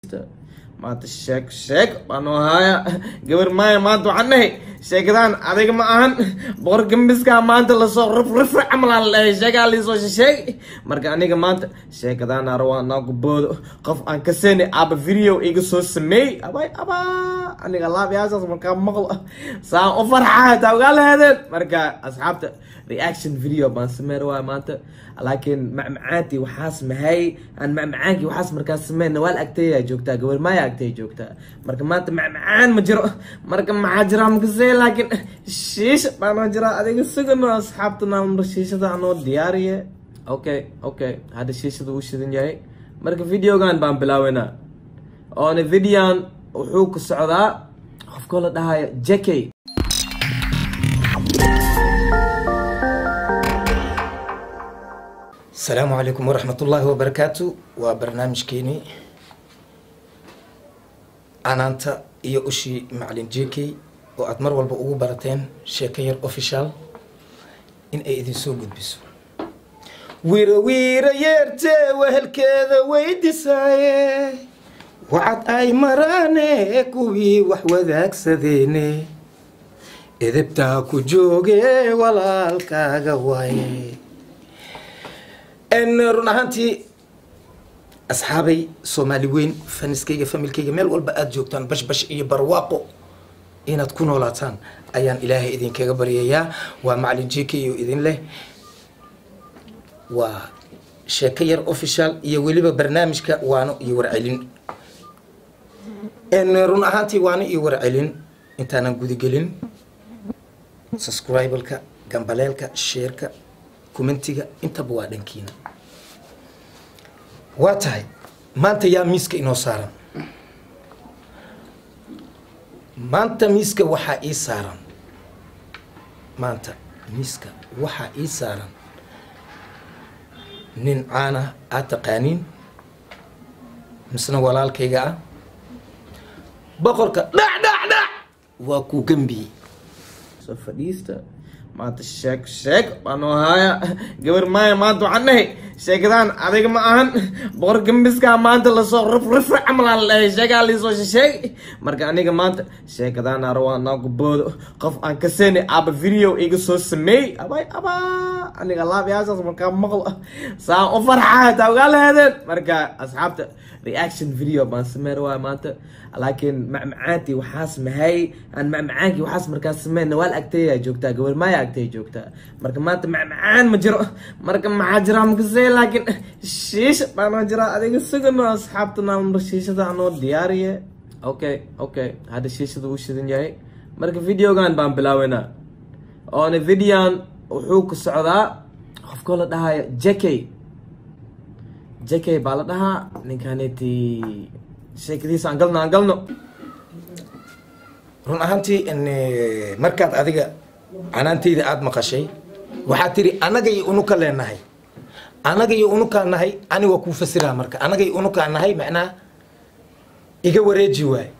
maanta sheeg sheeg baan noo haaya gabar maaya maanta waxaan dhahay sheekadaan adiga ma ahan boqor gambiskaa maanta lasoo rifrifri camalaan la dhahay sheegaa liisoo shisheey marka aniga maanta sheekadaan arawaa naagu boodo qof aan ka seeni aaba video iga soo sameey abay abaa aniga laabyaashaas markaa maqlo saan u farxaa taa ugaa lahadeen marka asxaabta reaction video baan sameyn waaya maanta laakiin macmacaantii waxaas mahay aan macmacaankii waxaas markaas sameyn nawaal agteeyaa joogtaa gabar maaya agtey joogtaa marka maanta macmacaan ma jiro marka maxaa jiraa makasee laakiin shiisha baanoo jiraa adiga sugano asxaabtana shiishada anoo diyaariye okay okay hadda shiishada uu shidan yahay marka videogan baan bilaaweynaa oona videoan wuxuu ku socdaa qofkoo la dhahayo jakey asalaamu calaykum waraxmat ullaahi wabarakaatu waa barnaamijkeenii canaanta iyo ushii macalin j k oo aada mar walba ugu barateen sheeko yar official in ay idinsoo gudbiso wiiro wiira yeertee wehelkeeda weydisaaye wacad ay maraane kuwii wax wadaagsadeene edebtaa ku jooge walaalkaaga waaye run ahaantii asxaabay soomaali weyn faniskayga familkayga meel walba aada joogtaan bashbash iyo barwaaqo inaad ku noolaataan ayaan ilaahay idinkaga baryayaa waa macalin j k oo idin leh waa sheeko yar official iyo weliba barnaamijka waano iyo warcelin run ahaantii waano iyo warcelin intaanan gudagelin subscribalka gambaleelka sheerka kumentiga intaba waa dhankiina waa tahay maanta yaa miiska inoo saaran maanta miiska waxaa ii saaran maanta miiska waxaa ii saaran nin caana aad taqaaniin misna walaalkayga ah boqorka dhac dhac dhac waa ku gambiyey soo fadhiista maanta sheeg sheeg baan noo haaya gabar maaya maanta waxaan dhahay sheekadaan adiga ma ahan boqor gambiskaa maanta lasoo rifrifri camalaan la dhahay sheegaa liisoo shisheey marka aniga maanta sheekadaan arawaa naagu boodo qof aan ka seeni aaba video iga soo sameey abay abaa aniga laabyaashaas markaa maqlo saan u farxaa taa ugaa lahadeen marka asxaabta reaction video baan sameyn waaya maanta laakiin macmacaantii waxaas mahay aan macmacaankii waxaas markaas sameyn nawaal agteeyaa joogtaa gabar maaya agtey joogtaa marka maanta macmacaan ma jiro marka maxaa jiraa makasee laakiin shiisha baanoo jiraa adiga sugano asxaabtana shiishada anoo diyaariye okay okay hadda shiishada uu shidan yahay marka videogan baan bilaaweynaa oona videoan wuxuu ku socdaa qofkoo la dhahayo jakey jakey baa la dhahaa ninkaaneti sheekadiisa aan galno aan galno run ahaantii markaad adiga canaantayda aada maqashay waxaad tiri anaga iyo unuka leenahay anaga iyo unukaa nahay ani waa kuu fasiraa marka anaga iyo unukaa nahay macnaha iga wareeji waay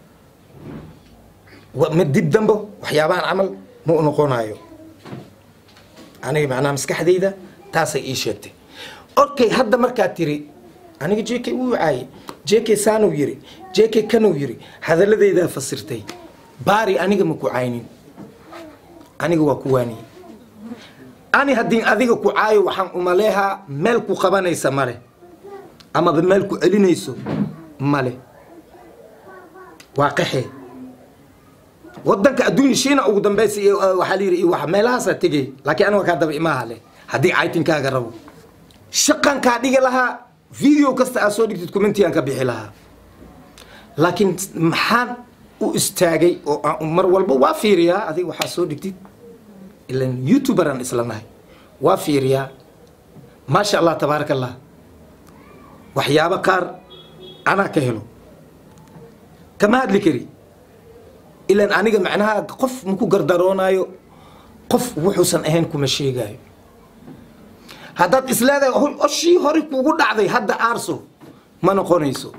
ma dib dambo waxyaabahan camal ma u noqonayo aniga macnaha maskaxdayda taasay ii sheegtay okay hadda markaad tiri aniga j k wuu caaye j k saanuu yiri j k kanuu yiri hadaladaydaa fasirtay baari aniga ma ku caynin aniga waa ku waaniye ani haddii adiga ku caayo waxaan umaleehaa meel ku qabanaysa male amaba meel ku celinayso male waa qaxee wadanka adduunya shiina ugu dambeysa iyo waxaa la yidhi iyo wax meelahaasaa tegay laakiin aniga kaa daba imaha leh haddii caytinkaaga rabo shaqan kaa dhigi lahaa video kasta aad soo dhigtid commentigaan ka bixi lahaa laakiin maxaan u istaagay oo aan mar walba waa fiiriyaa adiga waxaa soo dhigtid ilan youtuberaan isla nahay waa fiiriyaa maasha allah tabaaraka allah waxyaabo qaar anaa ka helo kama hadli kari ilan aniga macnaha qof maku gardaroonaayo qof wuxuusan ahayn kuma sheegaayo haddaad isleedahay oshii hore kugu dhacday hadda aarso ma noqonayso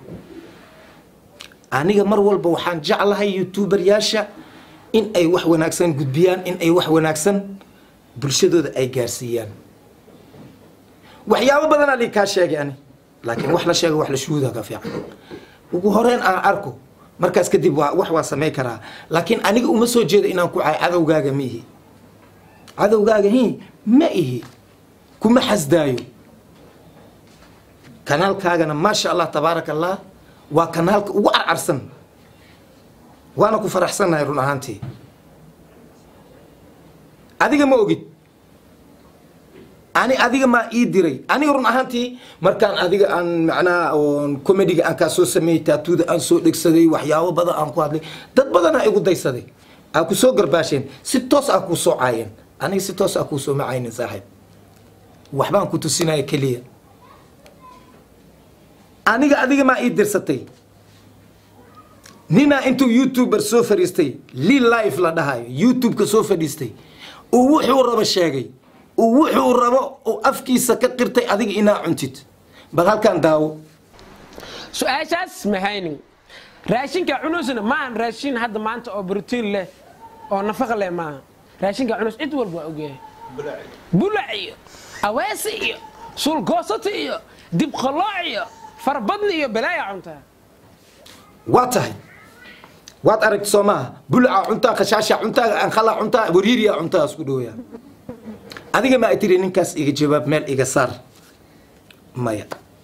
aniga mar walba waxaan jeclahay youtuberyaasha in ay wax wanaagsan gudbiyaan in ay wax wanaagsan bulshadooda ay gaarsiiyaan waxyaabo badanaa li kaa sheegay ani laakiin wax la sheega wax la shuhuuda ka fiican ugu horeyn aan arko markaas kadib waa wax waa samayn karaa laakiin aniga uma soo jeedo inaan ku caay cadowgaaga ma ihi cadowgaaga hi ma ihi kuma xasdaayo kanaalkaagana maasha allah tabaaraka allah waa kanaalka ugu carcarsan waana ku faraxsannahay run ahaantii adiga ma ogid ani adiga maa ii diray aniga run ahaantii markaan adiga aan macnaha oon comediga aan kaa soo sameeyey taatuuda aan soo dhegsaday waxyaabo badan aan ku hadlay dad badanaa igu daysaday aa ku soo garbaasheen si toos ah kuu soo caayeen aniga si toos ah kuu soo macaynin saaxiib waxbaan ku tusinaya keliya aniga adiga maa ii dirsatay ninaa intuu youtuber soo fadhiistay li life la dhahayo youtube-ka soo fadhiistay uu wuxuu rabo sheegay uu wuxuu rabo uu afkiisa ka qirtay adiga inaa cuntid bal halkaan daawo su-aashaas mahaynin raashinka cunusna maahan raashin hadda maanta oo brotiin leh oo nafaqa leh maaha raashinka cunus cid walba waa ogyahay bulac iyo aweesi iyo suulgoosati iyo dibqalooc iyo farbadni iyo balaaya cuntaa waa tahay waad aragti soo maaha bulaca cuntaa khashaasha cuntaa anqala cuntaa wariiriya cuntaa isku dhowyaa adiga ma ay tiri ninkaas iga jawaab meel iga saar maya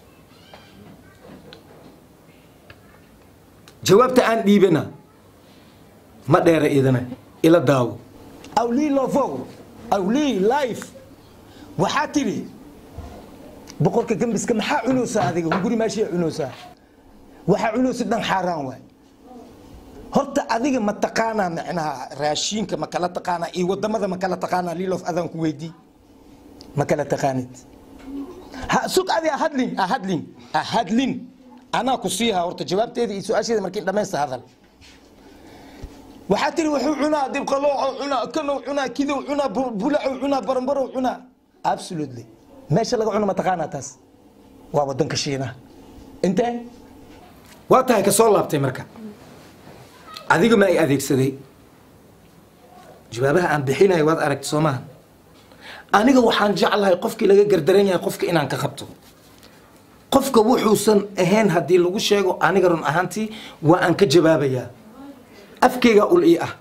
jawaabta aan dhiibana ma dheera idana ila daawo awlii lofow awlii life waxaa tidhi boqorka gembiska maxaa cunaysaa adiga hunguri maashii cunaysaa waxaa cunaysa dhan xaaraan waay horta adiga ma taqaanaa macnaha raashiinka ma kala taqaanaa iyo wadamada ma kala taqaanaa lilof adaan ku weydii ma kala taqaanid ha sug adi ahadlin ahadlin ahadlin anaa ku siiha horta jawaabteeda iyo su-aasheeda markii dhammaysta hadal waxaa tiri wuxuu cunaa dibqalooco cunaa kanow cunaa kidow cunaa bu- bulacow cunaa baranbarow cunaa absolutely meesha laga cuno ma taqaanaa taas waa wadanka shiinaha intee waa tahay ka soo laabtay marka adiga ma ay adeegsaday jawaabaha aan bixinayo waad aragti soo maaha aniga waxaan jeclahay qofkii laga gardaran yahay qofka inaan ka qabto qofka wuxuusan ahayn haddii lagu sheego aniga run ahaantii waa aan ka jawaabayaa afkeyga ul ii ah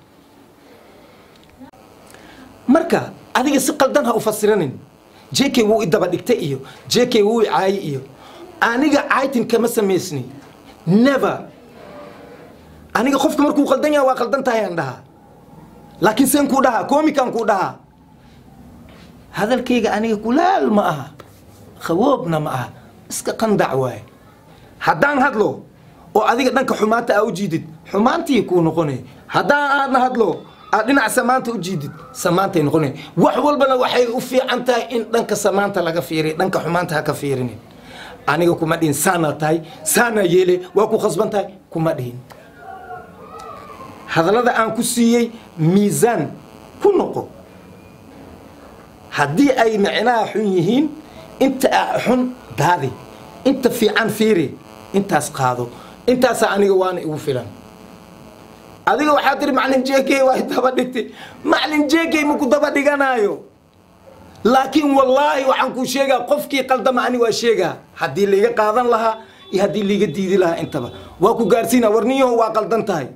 marka adiga si qaldan ha u fasiranin jk wuu i daba dhigtay iyo jk wuu i caayi iyo aniga caytin kama samaysni never aniga qofka markuu qaldan yahay waa qaldan tahay aan dhahaa laakiin seen kuu dhahaa koomikaan kuu dhahaa hadalkayga aniga kulaal ma aha khawoobna ma aha iska qandac waaye haddaan hadlo oo adiga dhanka xumaanta aa u jiidid xumaantii kuu noqonay haddaan aadna hadlo aad dhinac samaanta u jiidid samaantay noqonay wax walbana waxay u fiican tahay in dhanka samaanta laga fiiriy dhanka xumaanta ha ka fiirinin aniga kuma dhihin saanaa tahay saanaa yeele waa ku khasban tahay kuma dhihin hadallada aan ku siiyey miisaan ku noqo haddii ay macnaha xun yihiin inta aa xun daadi inta fiican fiiri intaas qaado intaasaa aniga waana igu filan adiga waxaa tiri macalin jk waa daba dhigtay macalin jk maku daba dhiganaayo laakiin wallaahi waxaan kuu sheegaa qofkii qaldama ani waa sheegaa haddii laiga qaadan lahaa iyo haddii laiga diidi lahaa intaba waa ku gaarsiina warniyaho waa qaldan tahay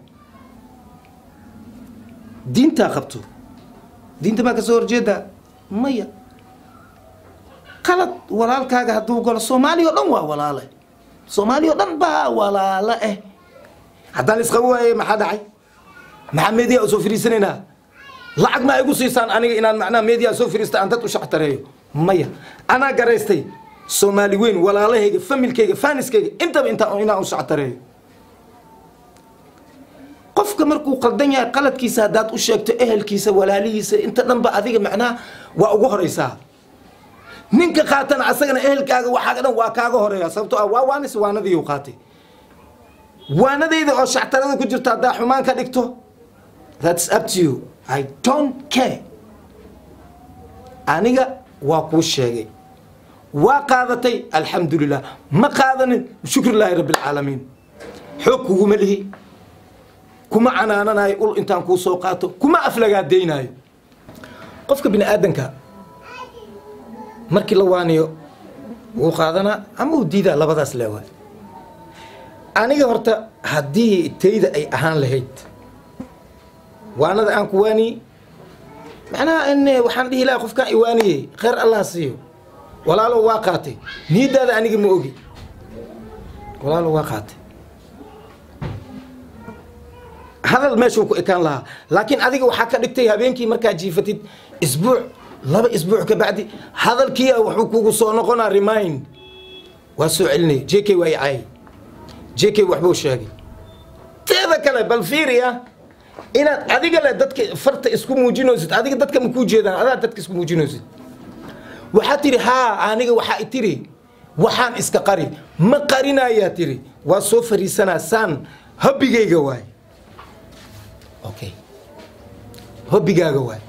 diintaa qabto diinta baa ka soo horjeedaa maya qalad walaalkaaga hadduu galo soomaaliya o dhan waa walaale soomaaliya o dhan baa walaalo eh haddaan isqabo waaye maxaa dhacay maxaa meediya soo fariisanaynaa lacag ma igu siisaan aniga inaan macnaha meediya soo fariista aan dad u shactareeyo maya anaa garaystay soomaali weyn walaalahayga familkayga faaniskayga intaba intaa inaan u shactareeyo qofka markuu qaldan yahay qaladkiisa haddaad u sheegto ehelkiisa walaalihiisa inta dhanba adiga macnaha waa ugu horeysaa ninka qaatana asagana ehelkaaga waxaaga dhan waa kaaga horeeya sababto ah waa waanis waanadiiu qaatay waanadayda oo shactarada ku jirta haddaa xumaan ka dhigto that's up to you i don't care aniga waa kuu sheegay waa qaadatay alxamdulilah ma qaadanin shukrilaahi rabbi alcaalamiin xoog kuguma lihi kuma canaananayo ul intaan kuu soo qaato kuma aflagaadaynaayo qofka bini aadanka markii la waaniyo wuu qaadanaa ama uu diidaa labadaas leewaay aniga horta haddii tayda ay ahaan lahayd waanada aan ku waaniyey macnaha in waxaan dhihi lahaa qofkaan iwaaniyey khayr allah siiyo walaalo waa qaatay niyadaada aniga ma ogi walaalo waa qaatay hadal meeshuu ku ekaan lahaa laakiin adiga waxaa ka dhigtay habeenkii markaa jiifatid isbuuc laba isbuuc ka bacdi hadalkii wuxuu kugu soo noqonaa remind waa soo celinaya j k waa i caayay j k waxbuu sheegay teeda kale bal fiiriya inaad adiga le dadka farta isku muujinaysid adiga dadka ma kuu jeedaan adaa dadka isku muujinaysid waxaa tiri haa aniga waxaa tiri waxaan iska qari ma qarinayaa tiri waa soo fariisanaa saan hobbigayga waay okay hobbigaaga waay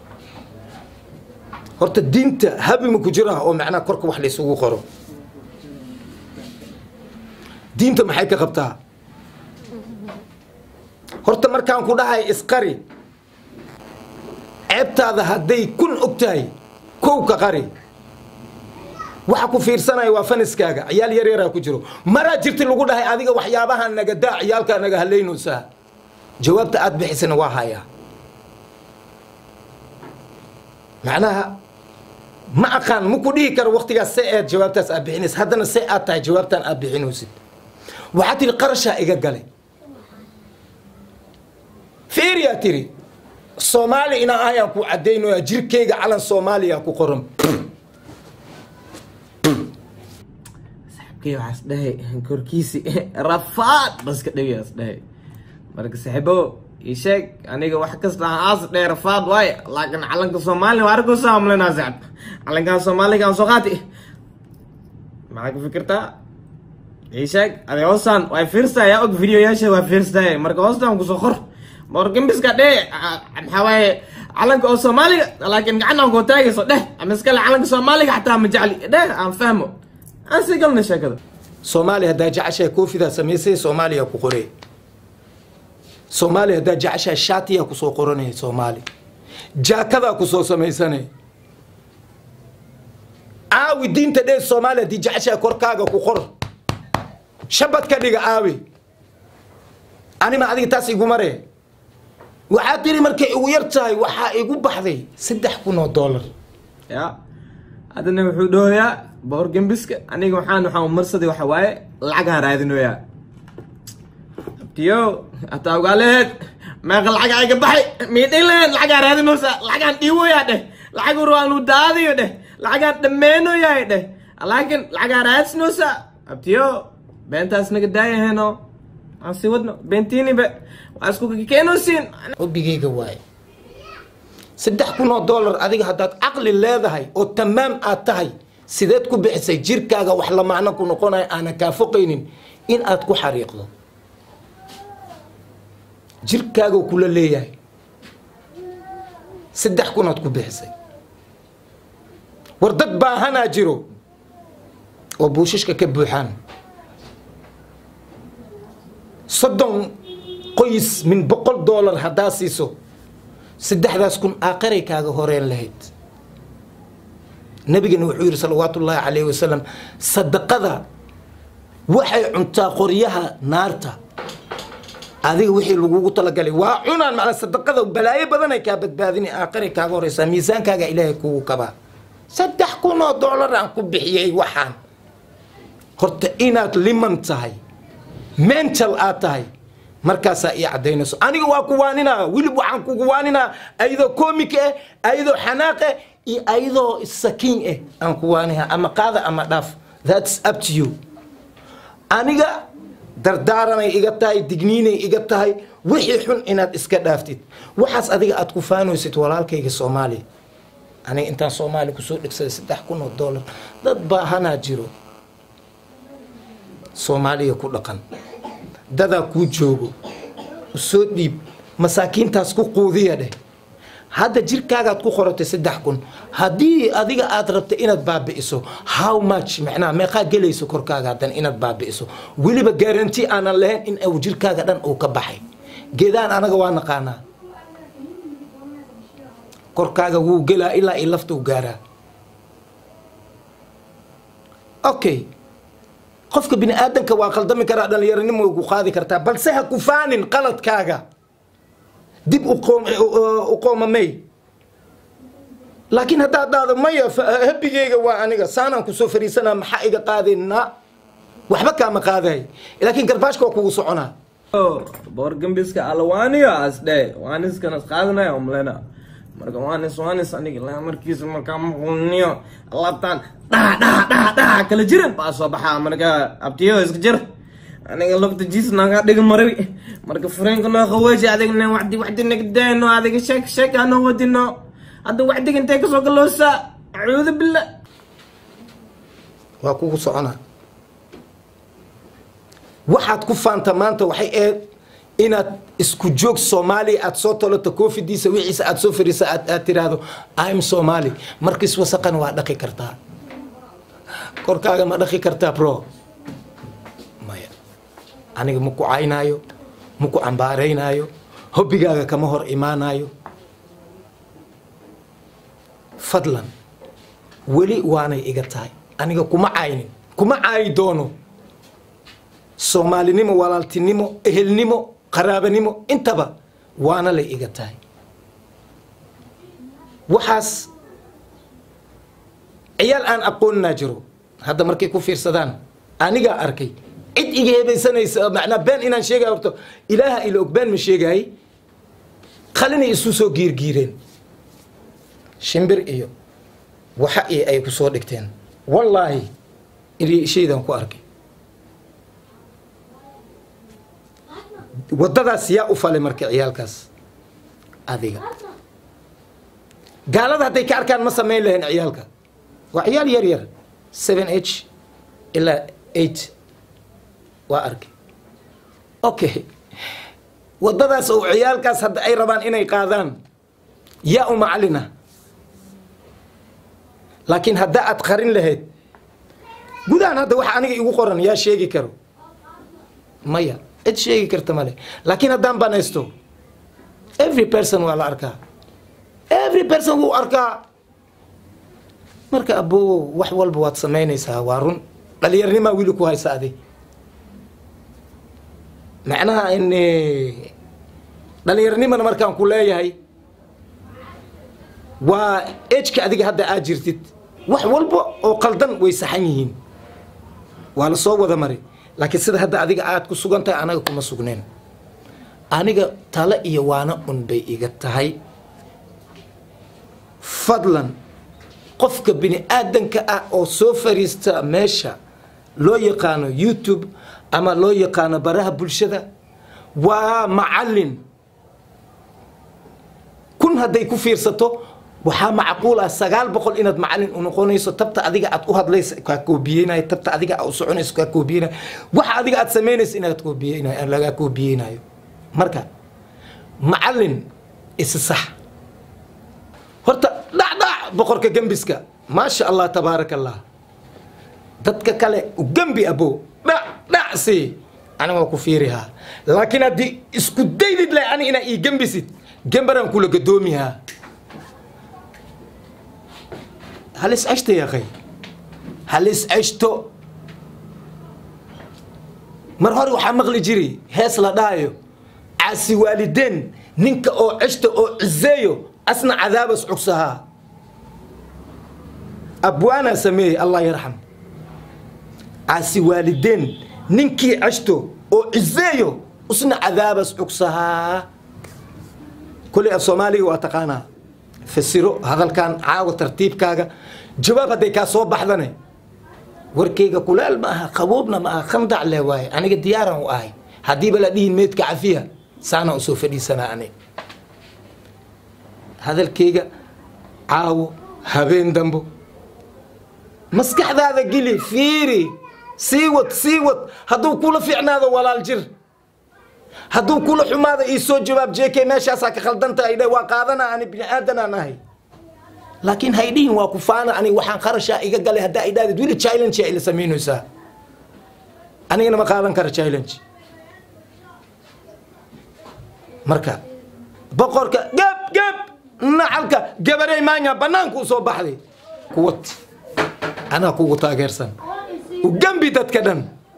horta diinta habi ma ku jiraa oo macnaha korka wax laysugu qoro diinta maxay ka qabtaa horta markaan ku dhahay isqari ceebtaada hadday kun og tahay kow ka qari waxa ku fiirsanaya waa faniskaaga ciyaal yar yaraa ku jiro maraa jirti lagu dhahay adiga waxyaabaha naga daa ciyaalkaa naga halaynaysaa jawaabta aad bixisana waa hayaa macnaha ma aqaan ma ku dhihi karo waktigaas se eed jawaabtaas aad bixinaysa haddana se aad tahay jawaabtaan aad bixinaysid waxaa tiri qarashaa iga galay fiiriyaa tiri soomaali inaan ahayaan ku caddaynaya jirkayga calan soomaaliya ku qoran saxibkay waxaas dhahay korkiisi rafaad baska dhawiyaas dhahay marka saaxiibo ii sheeg aniga wax kasta aan aas dhahay rafaad waaye laakiin calanka soomaaliya waa arko saamlenaa saaxib calankan soomaaliga aan soo qaati maxaa ku fikirtaa ii sheeg adi hoostaan waa fiirsta yaa og videoyaasha waa fiirstaye marka hoostaan kusoo qor morgambiska dheh maxaa waaye calanka oo soomaaliga laakiin gacanaan koo taagayso dheh ama iskale calanka soomaaliga xataa ma jecli dheh aan fahmo aan sii galna sheekada soomaaliya haddaa jeceshahay koofidaa samaysay soomaaliya ku qorey soomaaliya haddaa jeceshahay shaatiyaa kusoo qoranaya soomaali jaakadaa kusoo samaysanay aawi diinta dhee soomaaliya haddii jeceshahay korkaaga ku qor shabad ka dhiga aawi anima adiga taas igu mare waxaa tiri markay igu yar tahay waxaa igu baxday saddex kun oo dollar ya haddana wuxuu dhahoyaa boor gembiska aniga waxaan waxaan marsaday waxa waaye lacagaan raadinoyaa abtiyo hataa ogaaleed meeqa lacaga iga baxay miidhin laheed lacagaan raadinoosa lacagaan dhiiwoyaa dheh lacag urwaanu daadiyo dheh lacagaan dhammeenoyaa dheh laakiin lacagaan raadsinoosa abtiyo beentaas naga daayaheno aan sii wadno beentiinibe waa isku keenosiin hobbigayga waaye saddex kun oo dollar adiga haddaad caqli leedahay oo tamaam aad tahay sideed ku bixisay jirkaaga wax la macno ku noqonaya aanan kaa foqaynin in aad ku xariiqdo jirkaaga kula leeyahay saddex kunaad ku bixisay war dad baahanaa jiro oo buushashka ka buuxaan soddon qoys min boqol dollar haddaa siiso saddexdaas kun aakhiray kaaga horeen lahayd nabigana wuxuu yidhi salawaatu ullaahi calayhi wasalam sadaqada waxay cuntaa qoryaha naarta adiga wixii lagugu talagalay waa cunaan macnaa sadaqada balaayo badanay kaa badbaadini aakhiray kaaga horeysaa miisaankaaga ilaahay kugu kabaa saddex kun oo dollar aan ku bixiyey waxaan horta inaad liman tahay mental aad tahay markaasaa ii cadaynayso aniga waa ku waaninaa wilib waxaan kugu waaninaa ayadoo comic eh ayadoo xanaaq eh iyo ayadoo sakiin eh aan ku waanihaa ama qaada ama dhaaf thats up to you aniga dardaaranay iga tahay digniinay iga tahay wixii xun inaad iska dhaaftid waxaas adiga aad ku faanaysid walaalkayga soomaaliya aniga intaan soomaaliya kusoo dhegsaday saddex kun oo dollar dad baahanaa jiro soomaaliya ku dhaqan dadaa kuu joogo usoo dhiib masaakiintaas ku quudiya dheh hadda jirkaagaad ku qoratay saddex kun haddii adiga aad rabta inaad baabi'iso how much macnaha meeqaa gelayso korkaaga haddana inaad baabi'iso weliba garanti aanan lahayn in uu jirkaaga dhan uu ka baxay geedaan anaga waa naqaanaa korkaaga wuu gelaa ilaa i laftuu gaaraa okay qofka bini aadanka waa qaldami karaa dhalinyaranimo way ku qaadi kartaa balse ha ku faanin qaladkaaga dib u qoom- u- u qoomamay laakiin haddaad dhahdo maya fa- habigeyga waa aniga saanaan kusoo fariisanaa maxaa iga qaadayna waxba kaama qaaday laakiin garbaashka waa kugu soconaa boor gambiska alwaaniyo asdhe waaniskana qaadanaya umlena marka waanis waanis aniga ilaa markiisa markaa maqulniyo laabtaan dhaha dhaha dhaha dhaha kala jiran baa soo baxaa marka abtiyo iska jir aniga lugta jiis naga dhiga marabi marka fureenka noo qaweeji adigna wacdi wacdi nagdeeno adiga sheek sheek hanoo wadino hadda wacdiga intee kasoo galoosa acuudu billah waa kugu soconaa waxaad ku faanta maanta waxay ahayd inaad isku joog soomaaliya aad soo tolato koofidiisa wixiisa aad soo fariisa aad aad tiraahdo im somali markiis wasaqan waa dhaqi kartaa korkaaga ma dhaqi kartaa bro maya aniga ma ku caynaayo ma ku cambaaraynaayo hobbigaaga kama hor imaanayo fadlan weli waanay iga tahay aniga kuma caynin kuma caayi doono soomaalinimo walaaltinimo ehelnimo qaraabanimo intaba waana lay iga tahay waxaas ciyaal aan aqoonnaa jiro hadda markay ku fiirsadaan anigaa arkay cid iga hebaysanaysa macnaa been inaan sheegay horto ilaaha ila og been ma sheegaay qalinay isu soo giirgiireen shimbir iyo waxa iyo ay ku soo dhigteen wallaahi shaydan ku arkay waddadaas yaa u falay marka ciyaalkaas adiga gaalada hadday ka arkaan ma samayn lahayn ciyaalka waa ciyaal yar yar seven h ilaa eight waa arkay okay waddadaas oo ciyaalkaas hadda ay rabaan inay qaadaan yaa u macalina laakiin haddaa aad qarin lahayd gudahan hadda waxa aniga igu qoran yaa sheegi karo maya cid sheegi karta male laakiin haddaan banaysto every person waa la arkaa every person wuu arkaa marka abo wax walba waad samaynaysaa waa run dhalinyarnimaa wili ku haysa adig macnaha in dhalinyarnimana markaan ku leeyahay waa ejka adiga hadda aad jirtid wax walba oo qaldan way saxan yihiin waa la soo wada mari laakiin sida hadda adiga aad ku sugan tahay anaga kuma sugneen aniga tale iyo waana un bay iga tahay fadlan qofka bini aadanka ah oo soo fariista meesha loo yaqaano youtube ama loo yaqaano baraha bulshada waa macallin kun hadday ku fiirsato waxaa macquul ah sagaal boqol inaad macallin u noqonayso tabta adiga aad u hadlaysa kaa koobiyeynayo tabta adiga aad u soconayso kaa koobiyeynayo waxa adiga aad samaynayso inaad koobiyeynayo lagaa koobiyeynayo marka macallin isi sax horta dhacdhac boqorka gembiska maasha allah tabaaraka allah dadka kale u gembi abo dhac dhac si aniga waa ku fiirihaa laakiin haddii isku daydid leh ani inaa ii gembisid gembaraan kula gadoomihaa halis ceshta yaqay halis ceshto mar hore waxaa maqli jiri hees la dhaayo caasi waalideen ninka oo ceshta oo cizeeyo asna cadaabas cugsahaa abwaanaa sameeyey allah yarxam caasi waalideen ninkii ceshto oo cizeeyo usna cadaabas cugsahaa kuley af soomaaliga waa taqaanaa fasiro hadalkan caawa tartiibkaaga jawaab hadday kaa soo baxdane warkayga kuleel ma aha qaboobna ma aha khandac le waaye aniga diyaaran u ahay haddiiba la dhihin meydka cafiya saana usoo fadhiisanaa ani hadalkayga caawo habeen dambo maskaxdaada geli fiiri sii wad sii wad hadduu kula fiicnaado walaal jir hadduu kula xumaada ii soo jawaab jk meeshaasaa ka khaldanta ay dhe waa qaadana ani bini aadanaan ahay laakiin haydhihin waa ku faana ani waxaan qarashaa iga galay haddaa ay dhahdid wili challenge ila samaynaysaa anigana ma qaadan kara challenge marka boqorka gab gab nacalka gabarey maanya banaanku u soo baxday kuwad anaa kugu taageersan u gambi dadka dhan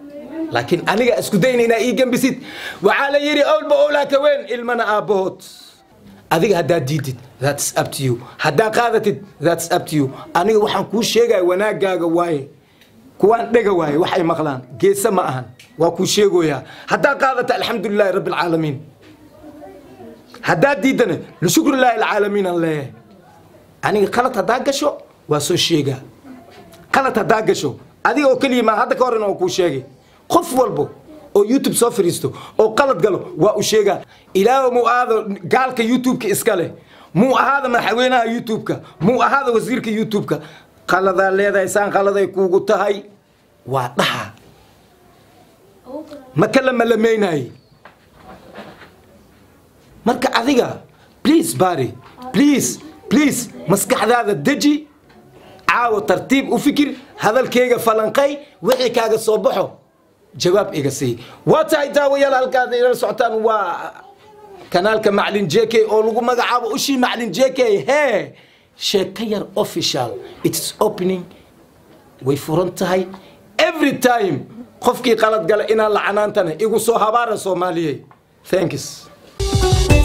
laakiin aniga isku dayna inaa ii gembisid waxaa la yidhi owlba owlaa ka weyn ilmana aabbahood adiga haddaad diidid that's up to you haddaa qaadatid that's up to you aniga waxaan kuu sheegaya wanaagaaga waaye kuwaan dhega waaye waxay maqlaan geese ma ahan waa kuu sheegoyaa haddaa qaadata alxamdulilaahi rabbi alcaalamiin haddaad diidana lishukrilaahi alcaalamiin aan leeyahay aniga qalad haddaa gasho waa soo sheegaa qalad haddaa gasho adiga oo keliya maa hadda ka horena oo kuu sheegay qof walbo oo youtube soo fadhiisto oo qalad galo waa u sheegaa ilaaho muu ahaado gaalka youtube-ka iska leh muu ahaada madaxweynaha youtube-ka muu ahaada wasiirka youtube-ka qaladaa leedahay saan qaladay kuugu tahay waa dhaha ma kala malamaynaye marka adiga please bari please please maskaxdaada deji caawo tartiib u fikir hadalkayga falanqay wixii kaaga soo baxo jawaab iga sii waa tahay daawayaal halkaad ila socotaan waa kanaalka maclin j k oo lagu magacaabo ushii maclin j k hee sheeko yar official its opening way furan tahay every time qofkii qalad gala inaan lacanaantana igu soo habaara soomaaliyey thanks